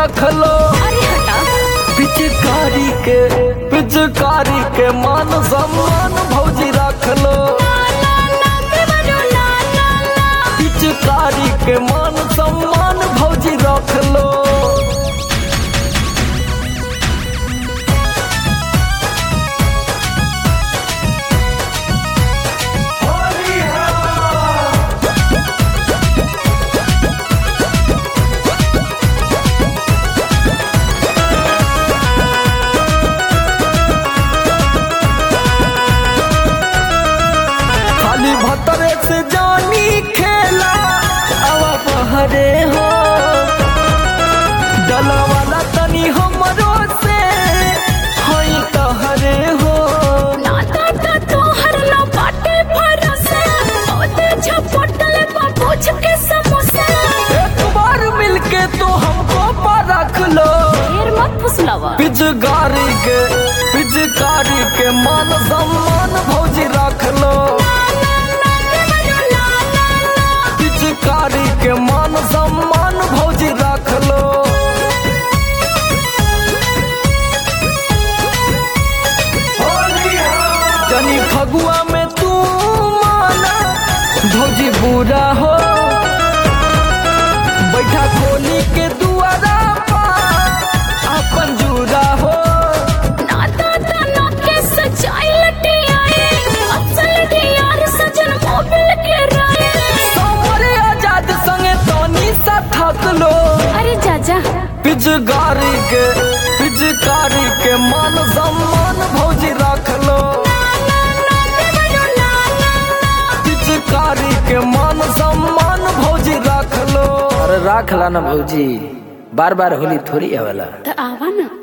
रख लो अरे हटा पिचकारी के पिचकारी के मान सम्मान भौजी रख लो पिचकारी के मान सम्मान भौजी रख लो खाली भतरे से जानी खेला अब बहरे हो डला वाला तनी हमरो से हई तहरे हो नाता ता तोहर ना बाटे भरोसा ओते झपटल बा पूछ के समोसा एक बार मिलके तो हमको परख लो ढेर मत फुसलावा पिचकारी के पिचकारी के मान सम्मान भौजी रख लो पिचकारी के मान सम्मान भौजी रख लो जनी फगुआ में तू माना भौजी बुरा हो बैठा खोली के दुआरा पा अपन जुरा हो नाता ता ना के सजाई लटे आए असल यार सजन मोबिल के राए सामरे आजाद संगे तोनी सा थक लो अरे जाजा पिचकारी के पिचकारी के मान सम्मान भौजी रख लो पिचकारी के मान सम्मान भौजी रख लो अरे रख ला ना भौजी बार बार होली थोड़ी आवेला त आवा ना